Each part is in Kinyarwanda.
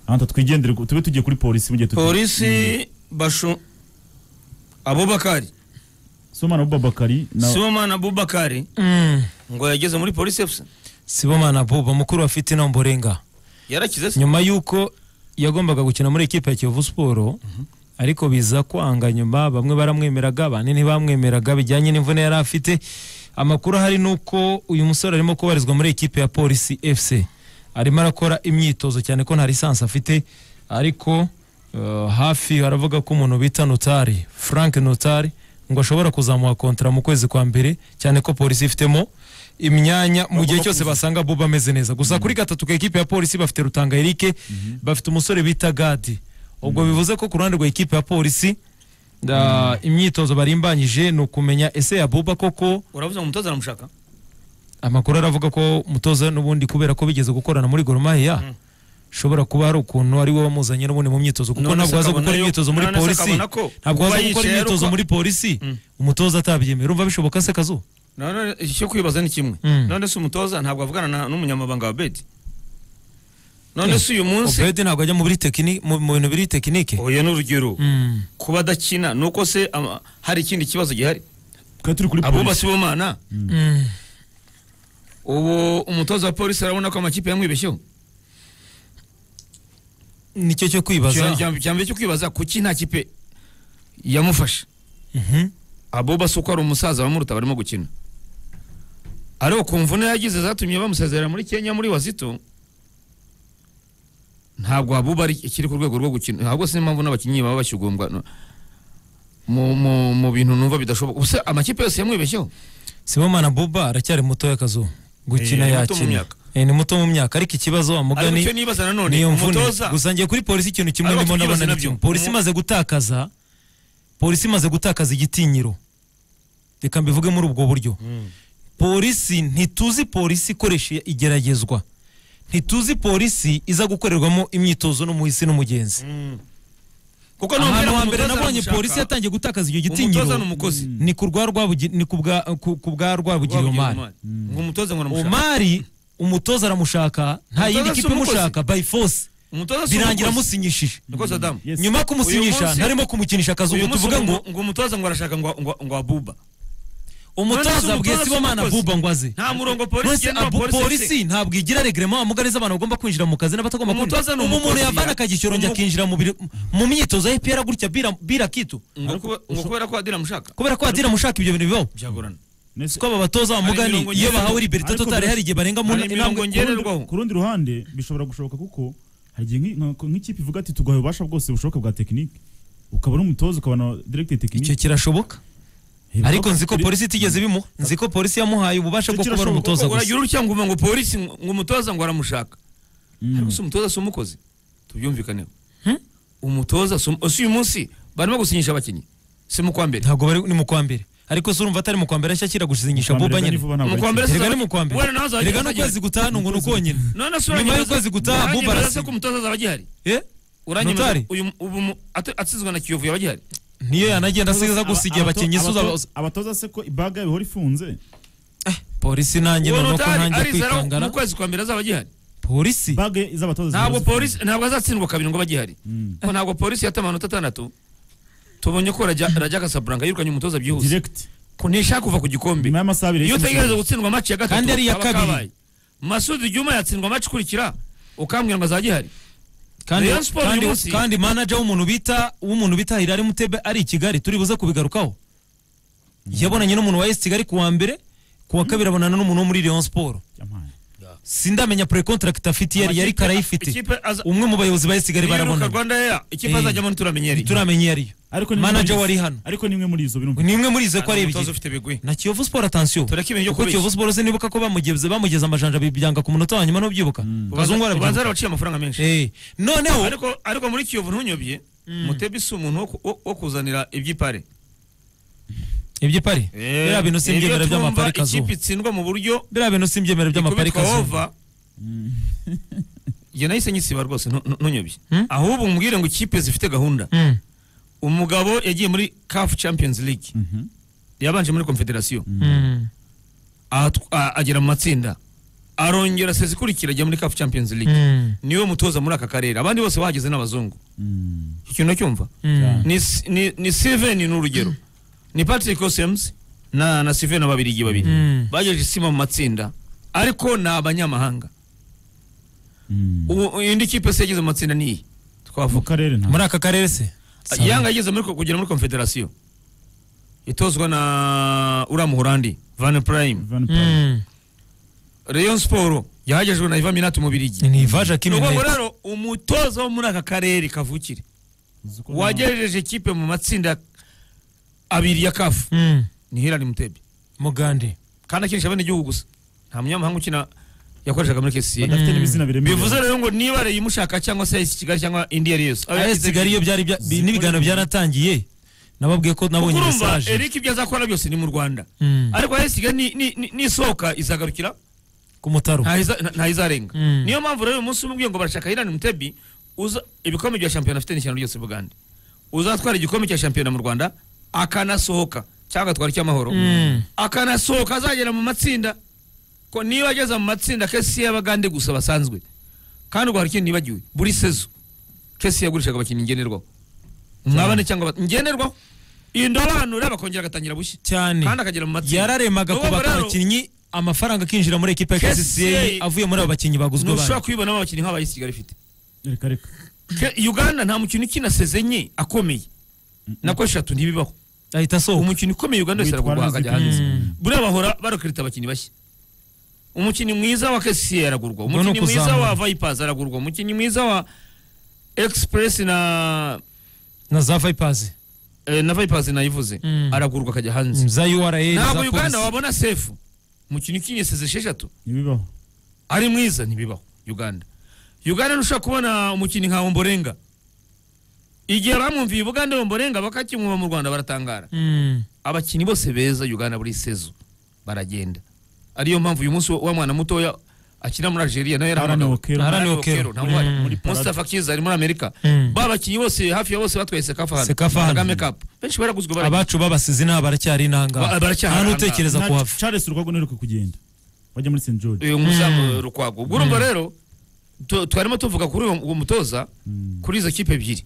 ahandi twigendere tube tugiye kuri polisi mu gihe tuti polisi bashu abubakari somana bubakari na sibomana abubakari ngo yageze muri polisi fc sibomana buba mukuru wa fitina mborenga yarakize se nyuma y'uko yagombaga gukina muri ekipe ya kiyovu siporo ariko biza kwanga nyuma bamwe baramwemeraga abandi ntibamwemeraga bijyanye n'imvune yari afite amakuru ahari ni uko uyu musore arimo kubarizwa muri ekipe ya polisi fc arimo arakora imyitozo cyane ko nta lisansi afite ariko eh, hafi haravuga ko umuntu bita notari frank notari ngo ashobora kuzamuha kontara mu kwezi kwa mbere cyane ko polisi ifitemo imyanya mu gihe cyose basanga buba ameze neza gusa kuri gatatu ka ekipe ya polisi bafite rutanga erike bafite umusore bita gadi ubwo bivuze ko ku ruhande rwa ekipe ya polisi da- imyitozo barimbanyije ni ukumenya ese ya buba koko uravuze ngo umutoza aramushaka amakuru aravuga ko mutoza n'ubundi kubera ko bigeze gukorana muri Gor Mahia ushobora kuba hari ukuntu ari wowe wamuzanye n'ubundi mu myitozo kuko None ntabwo se waza akabona gukora yo- imyitozo muri none se polisi akabona ko ntabwo kuba waza gukora yicaye imyitozo ariko- muri polisi umutoza atabyemera urumva bishoboka se kazu none icyo kwibaza ni kimwe Mm. none se umutoza ntabwo avugana na- n'umunyamabanga wa bedi none se uyu munsi obedi ntabwo ajya mu biri tekini- mu- mu bintu biri tekinike oya n'urugero Mm. kuba adakina ni uko se ama- hari ikindi kibazo gihari twari turi kuri abo polisi basibomana Mm. ubu umutoza wa polisi arabona ko amakipe yamwibeshyeho nicyo cyo kwibaza cyambere cyo kwibaza kuki nta kipe yamufashe Mhm. aboba si uko ari umusaza bamuruta barimo gukina ariko ku mvune yagize zatumye bamusezerera muri kenya muri wazito ntabwo abuba ari ikiri ku rwego rwo gukina ahubwo si niyo mpamvu n'abakinnyi baba bashyugumbwa no- mu, mu, mu bintu numva bidashoboka ubuse amakipe yose yamwibeshyeho sibomana buba aracyari mutoya kazu gukina Eh, ni muto mu myaka. yakina Eh, ni muto mu myaka ariko ikibazo ariko amugani icyo nibaza nanone niyo mvune umutoza gusa ngiye kuri polisi ikintu kimwe Ariko ndimo ndabona tukibaze ni nabyo. kimwe polisi Umu- imaze gutakaza polisi imaze gutakaza igitinyiro reka mbivuge muri ubwo buryo polisi ntituzi polisi ikoresha igeragezwa ntituzi polisi iza gukorerwamo imyitozo n'umuhisi n'umugenzi kuko ahantu ngo hambere umutoza nabonye aramushaka. polisi yatangiye gutakaza icyo umutoza gitinyiro ni umukozi ni ku rwa Rwabugi- ni ku bwa- ku- ku bwa rwabugiri omari Omar. ngo umutoza ngo aramushaka omari umutoza aramushaka nta Umutoza yindi si kipe umukozi. imushaka by force umutoza si birangira umukozi. amusinyishije nikoze adamu Yes. nyuma yo Uyu kumusinyisha munsi- ntarimo kumukinisha akazi uyu ubwo munsi tuvuga ngo ngo umutoza ngo arashaka ngo ngo ngo abuba None se umutoza bwe umutoza sibomana si umukozi? buba ngo aze nta murongo polisi Nonese igena wa abu- polisi polisi ntabwo igira regrema amuganiza abantu bagomba kwinjira mu kazi n'abatagomba Umutoza kwinjira ni ubu umuntu umukozi, yavana ya- akagishyoronya umu- akinjira mu biro- mu myitozo ya epr gutya bira- bira kitu ngo kuba- ngo kubera ko adira amushaka kubera ko hatira amushaka ibyo bintu bibaho byagorana Nese- ko aba batoza bamugani imirongo iyo ngenderwaho. bahawe liberite Ariko totale bro- hari igihe barenga mu hari imirongo intambwe Ku rundi- ngenderwaho ku rundi ruhande bishobora gushoboka kuko hari igihe nk'- nka- nk'ikipe ivuga ati tuguhaye ububasha bwose bushoboka bwa tekinike ukaba n'umutoza ukaba na direkite icyo tekinike kirashoboka Hey, ariko bro, nzi ko biri- polisi itigeze ibimuha nzi ko polisi yamuhaye ububasha Icyo bwo kuba ari kirashoboka umutoza gusa uragira utya ngo ngo polisi ngo ngo umutoza ngo aramushaka Mm. ariko si umutoza si umukozi tubyumvikaneho umutoza si umu- si uyu munsi barimo gusinyisha abakinnyi si mu kwa mbere ntabwo bari ni mu kwa mbere ariko se urumva atari mu kwa mbere ashya akira gusinyisha Kwambara buba rero nyine nivuba ntabwo Mu ari kwa mbere ikintu. erega ni mu kwa Uwera mbere nawe azajya- erega azajya- n'ukwezi gutaha ngo ni uko nyine none se nyuma uranyemeza- y'ukwezi gutaha buba uranyemeza se arasinya ko umutoza azaba agihari Eh? uranyemeza Notari? uyu ubu mu- ati- atsizwa na kiyovu yaba agihari niyo yanagenda asigaza gusigira Abato- abakinnyi abato- suza abatoza se ko ibaga bihora ifunze polisi nanjye uwo noneho ko notari ntangiye arizara mu kwikangana kwezi kwa mbere azaba agihari polisi baga z'abatoza zihora ntabwo zifunze. polisi ntabwo azatsindwa kabiri ngo bagihari Mm. ko ntabwo polisi yata amanota atandatu tubonye ko rajya rajya kasaburanga yirukanye umutoza byihuse direct ko ntishaka kuva ku gikombe nyuma y'amasaha abiri iyo y'ikibuga. utegereza gutsindwa amaci ya gatatu Kandi ari iya kaba kabiri. kabaye. masudi juma yatsindwa amaci ikurikira ukambwira ngo azagihari kandi Rayon Sports kandi- uyu munsi- kandi manager w'umuntu bita w'umuntu bita Hilary Mutebe ari i Kigali turi buze kubigarukaho yabonanye n'umuntu wa AS Kigali kuwa mbere kuwa kabiri abonana n'umuntu wo muri Rayon Sports Yampaye. sindamenya pre contract afite yari yari Amakipe- karayifite ikipe aza- umwe mu bayobozi ba AS Kigali biruka barabonana rwanda ya ikipe Eh. azajyamo ntituramenyere turamenye yariyo ariko ni imwe muri manager izo- wari hano ariko ni imwe muri izo birumvikana ni imwe muri izo ko ari ebyiri umutoza ufite bigwi na Kiyovu Sport attention Tureke ibintu byo kuko kubeshya. Kiyovu Sport sinibuka ko bamugeze bamugeze amajanja bibyanga ku munota wa nyuma ntubyibuka kazungu ubanza ubanza arabyibuka arabaciye amafaranga menshi Eh, noneho ariko ariko muri kiyovu ntunyobye mutebe si umuntu wo ku- wo- wo kuzanira iby'ipare ibyo pari biriya bintu Ibyo simbyemera twumva by'amapari kazu ikipe itsindwa mu buryo biriya bintu simbyemera by'amapari ikubitwa kazu over njye nahise nyisiba rwose ntu- ntu- ntunyobye Hmm? ahubwo mubwire ngo ikipe zifite gahunda Mm, umugabo yagiye muri caf champions league yabanje muri confederation mm. ahatw- a- agera mu matsinda arongera sesi ikurikira ajya muri CAF Champions League Mm. niwe mutoza muri aka karere abandi bose bahageze n'abazungu Mm. icyo kintu cyumva Mm. ni ni ni Steven ni urugero ni Patrick Osems na na Steven ababirigi babiri Mm. bagejeje sima mu matsinda ariko ni abanyamahanga Mm. ubu indi kipe se yagize mu matsinda niyi mu twavuga karere nta muri aka karere se Sawa. yanga yageze muri kugera muri confederation itozwa na uriya muhorandi van prime Van Persie. Mm. rayon sport yahagejwe na iva minati mu birigi ni ivaja ni ukuvuga kiminete rero umutoza wo muri aka karere kavukire Uzi ko nta- wagejeje ikipe mu matsinda abiri ya kafu Mm. ni hirani mutebye mugande kandi akinisha bene igihugu gusa nta munyamahanga ukina yakoreshaga muri kesiye badafite Mm. n'ibizina biremereye bivuze rero ngo niba rero imushaka cyangwa se isi kigali cyangwa indi yari yose aya kigali iyo byari bya- bi- n'ibiganiro byaratangiye nababwiye ko nabonye urumva mesaje eric ibyo azakora byose ni mu rwanda Mm. ariko aya kigali ni- ni- ni- nisohoka izagarukira ku mutaro ntaho iza- nta- ntaho izarenga Mm. niyo mpamvu rero uyu munsi umubwiye ngo barashaka hirani mutebi uza ibikombe bya shampiyona afite n'ishyano ryose bugande uzatwara igikombe cya shampiyona mu rwanda akanasohoka cyangwa agatwara icy'amahoro Mm. akanasohoka azagera mu matsinda ko niba ageze mu matsinda kesi y'abagande gusa basanzwe kandi ubwo hari ikintu nibagiwe buri sezo kesi yagurishaga abakinnyi ngenerwaho mwabane cyangwa bat- ngenerwaho indobanure bakongera agatangira bushya cyane kandi akagera mu matsinda yararemaga Ni ukuvuga kubaka rero- abakinnyi amafaranga akinjira muri ekipa ya KCCA KCCA avuye muri abo bakinnyi baguzwe ntushobora bandi kubibonamo abakinnyi nk'abayisi kigali ifite reka reka Ke- uganda nta mukino ukina sezenye akomeye nako eshatu ntibibaho ahita asohoka umukino ukomeye uganda wese Witwara aragurwa neza akajya hanze Mm. buriya bahora barokirita abakinnyi bashya umukinnyi mwiza wa kesiye aragurwa Ubwo ni umukinnyi mwiza ukuzamura. wa vipers aragurwa umukinnyi mwiza wa express na na za Vipers eh, na vipers nayivuze Mm. aragurwa akajya hanze za URA za ntabwo uganda polisi wabona sefu umukino ukinye seze esheshatu ntibibaho ari mwiza ntibibaho uganda uganda ntushobora kubona umukinnyi nka omborenga igihe bamwumviye buganda omborenga bakakimwumva mu rwanda baratangara Mm. abakinnyi bose beza uganda buri sezo baragenda ariyo mpamvu uyu munsi wa mwana mutoya akina muri algeria nawe Aaron yarahamagawe Okero. Aaron Aaron Okero. Okero, ntabwo ari. Mm. Muri Parade. Mustafa Kiza ari muri amerika Mm. ba bakinnyi bose hafi ya bose batwaye sekafa hano Sekafa hano. kagame cup benshi baraguzwe baragenda. abacu babasize inaha baracyari inanga Ba- baracyari nta intangaha. n'utekereza Nta- kuhava Charles urwago ntiheruke kugenda wajya muri St George uyu muzamu rukwago ubwo urumva rero tu- twarimo tuvuga kuri uwo uwo mutoza Mm. kuri izo kipe ebyiri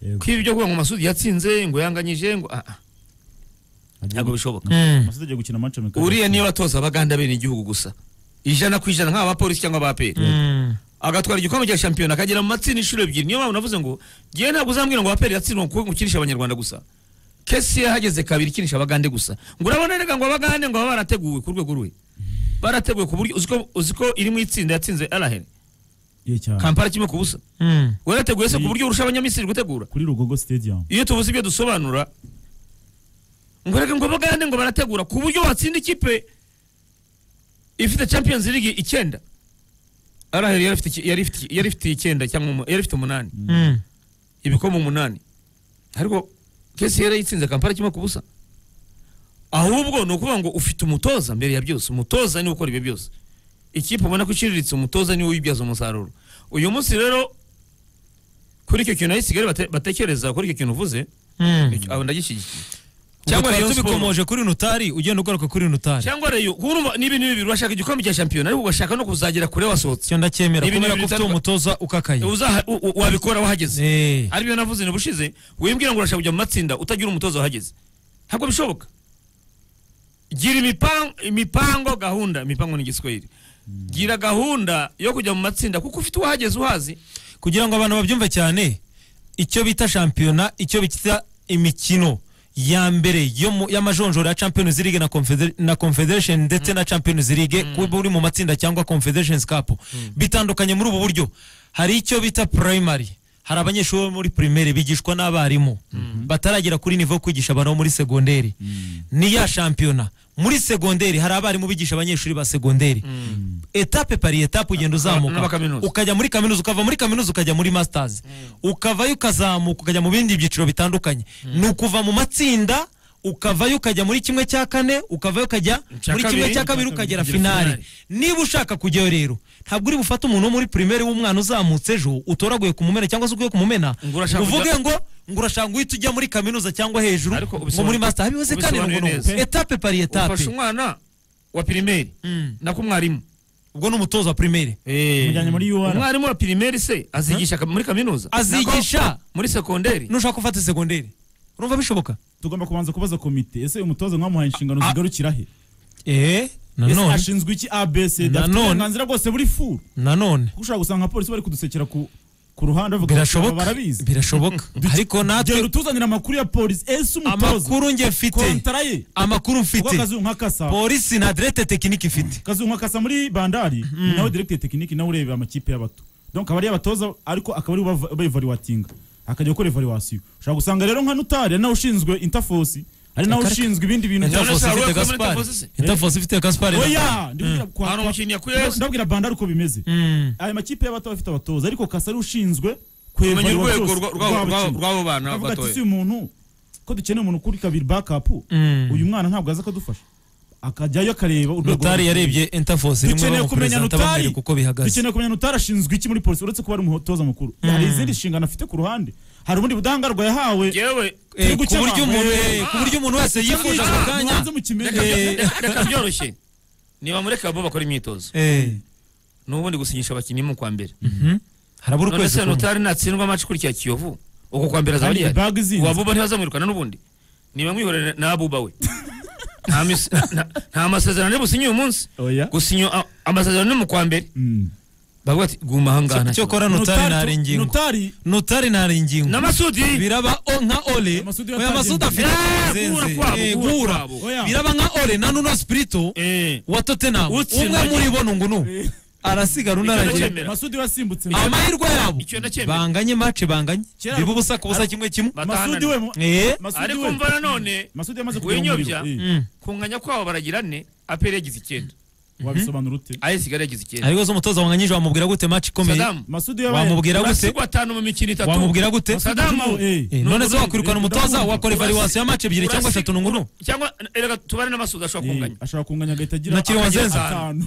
Yego. kwiba ibyo kuvuga ngo masudi yatsinze ngo yanganyije ngo ah, ah, Agiye- ntabwo bishoboka Mm. Masud agiye gukina match amikari uriya niyo batoza abaganda bene igihugu gusa ijana ku ijana nk'abapolisi cyangwa abaperi Mm. agatwara igikombe cya shampiyona akagera mu matsinda inshuro ebyiri niyo mpamvu navuze ngo ngewe ntabwo uzambwira ngo abaperi yatsindwa ngo ukinisha abanyarwanda gusa kesi yahageze kabiri ikinisha abagande gusa ngo urabona erega ngo abagande ngo baba barateguwe ku rwego rwe barateguwe ku buryo uzi ko- uzi ko iri mu itsinda yatsinze arahere Ye cyane kampala kimwe ku busa Mm. warateguye se ku buryo urusha abanyamisiri gutegura kuri Rugogo Stadium iyo tubuze ibyo dusobanura ngo reka ngo bagande ngo barategura ku buryo watsinda ikipe ifite champions league icyenda araheri yari ifite iki- yari ifite- yari ifite icyenda cyangwa umu- yari ifite umunani Mm. ibikombe umunani ariko kesi yari yitsinze kampala kimwe ku busa ahubwo ni ukuvuga ngo ufite umutoza mbere ya byose umutoza niwe ukora ibyo byose ikipe ubona ko iciriritse umutoza niwe uyibyaza umusaruro uyu munsi rero kuri icyo kintu ayisigari batekereza kuri icyo kintu uvuze Mm. icyo- abo ndagishyigikiye cyangwa cyangwa rero Rayon Sport tubikomoje kuri notari ugenda ugaruka kuri notari cyangwa reyo urumva ni ibintu bibiri urashaka igikombe cya shampiyona ariko ugashaka no kuzagera kure wasohotse cyo ndacyemera Ibintu kubera ko bibiri ufite bitandukanye. umutoza ukakaye Uzaha- u- u- wabikora wahageze Eh. aribyo navuze ntibushize wimbwira ngo urashaka kujya mu matsinda utagira umutoza wahageze ntabwo bishoboka gira imipango, imipango gahunda imipango ni igiswahili gira gahunda yo kujya mu matsinda kuko ufite uwahageze uhazi kugira ngo abantu babyumve cyane icyo bita shampiyona icyo bita imikino ya mbere yo mu- y'amajonjora ya champions league na, Confeder na confederation ndetse na champions league kuba uri mu matsinda cyangwa confederations cup bitandukanye muri ubu buryo hari icyo bita primary hari abanyeshuri bo muri primaire bigishwa n'abarimu bataragera kuri nivo yo kwigisha abantu bo muri segonderi ni ya shampiyona muri segonderi hari abarimu bigisha abanyeshuri ba segonderi etape pari etape ugenda n'aba uzamuka kaminuza. ukajya muri kaminuza ukava muri kaminuza ukajya muri masters ukavayo ukazamuka ukajya mu bindi byiciro bitandukanye ni ukuva mu matsinda ukavayo ukajya muri kimwe cya kane ukavayo ukajya Icya muri kimwe kabiri, cya kabiri icya kabiri, ukagera ukagera finale finale. niba ushaka kujyayo rero ntabwo uri bufate umuntu wo muri primaire w'umwana uzamutse ejo utoraguye kumumena cyangwa se ugiye kumumena Ngo urashaka uvuge kujya- ngo ngo urashaka guhita ujya muri kaminuza cyangwa hejuru Ariko ngo ubisobanura- muri master bivuze kandi ngo ubisobanuye nuko neza. etape pari etape ufashe umwana wa pirimeri Mm. na kumwarimu ubwo ni umutoza wa primaire Mujyanye muri UR. umwarimu wa pirimeri se azigisha ka- muri kaminuza Azigisha. Nako muri sekonderi nushaka gufata segonderi urumva bishoboka tugomba kubanza kubaza komite ese umutoza mwamuhaye inshingano Ah. zigarukira he eh ese nanone ashinzwe iki abc Na afite none. uburenganzira bwose buri furu nanone kuko ushobora gusanga abapolisi bari kudusekera ku ku ruhande bavuga aba birashoboka barabizi birashoboka ariko gera natwe utuzanire amakuru ya polisi ese umutoza amakuru njye mfite kontara ye amakuru kuko mfite akazi nka kasa polisi na direte tekinike ifite kazu nka kasa muri bandari nawe directeur tekiniki nawe ureba amakipe y'abato donc abari abatoza ariko akaba ari bevariwatinga akajya gukora evaluation ushobora gusanga rero nka nutari ari nawe ushinzwe interforce ari nawe Akareka. ushinzwe ibindi bintu bya- Interforce. None Interforce se hari uwakuye muri ifite gaspari Interforce se? interforce ifite gaspari oya ndibwira- kwa- hari kwa- umukinnyi yakuyeho ndabwira bandari uko bimeze Mm. aya makipe y'abato afite abatoza ariko kasa ari ushinzwe kumenya kwevarira urwego byose rwa- rwa- rw'abo rwa- bakinnyi. rw'abo bana avuga ati batoya si umuntu ko dukeneye umuntu kuri kabiri backup Mm. uyu mwana ntabwo aza akadufasha akajyayo akareba urwego notari rw'abakinnyi. yarebye interforce rimwe dukeneye kumenya bamuperezida notari bamwereka uko bihagaze dukeneye kumenya notari ashinzwe iki muri polisi uretse kuba ari umutoza mukuru hari izindi nshingano afite ku ruhande hari ubundi budahangarwa yahawe yewe Eh, ku gukemura. buryo umuntu Eh, eh, ku buryo umuntu wese yifuza ako kanya mubanze mukimenye Eh. reka byoroshye niba mureka bo bakora imyitozo eh n'ubundi gusinyisha abakinnyi mu kwa mbere mhm. harabura none ukwezi se kumwe notari natsindwa amacu kuri cya kiyovu uko kwa mbere azaba kandi rihari ibaga izinze wabuba ntibazamwirukana n'ubundi niba mwihorera na abuba we Nta mis- nta- nta masezerano ari businye uyu munsi oya gusinya a- amasezerano ni mu kwa mbere Mm. bavuga ati guma ahangana cyokora notari ntari ingingo notari notari ntari ingingo n'amasudi biraba o- nka ole Amasudi oya yatagenze. masudi afite Eh, guhura zenze kwabo, Eh, guhura guhura kwabo. Oya. biraba nka ole na nuno spirito Eh, wa tottenham Utsinda umwe muri bo ni ngunu arasigara undi Icyo aragira ndakemera. masudi wasimbutse amahirwe yabo Icyo ndacyemera. banganye mace banganye Kera- biba ubusa ku busa kimwe kimwe masudi batahanana we mu- Eh, Masudi ariko we- mva nanone masudi yamaze kujya mu winyobya muriro. Eh, mm. kunganya kwabo baragira ne aperi yagize icyenda wabisobanura ute ayesigara yagize icyenda ariko se umutoza wanganyije wamubwira gute mace ikomeye sadamu masudi wamubwira gute urasigwa atanu mu mikino itatu wamubwira gute Sa- Sadamu. Eh, none se Urasi- wakwirukana umutoza urasi- wakora evaluation ya mace ebyiri cyangwa urasi- eshatu ni ngunu cyangwa eh, reka tubare n'amasudi ashobora kunganya ashaka kunganya agahita agira Nakiri wazenze. atanu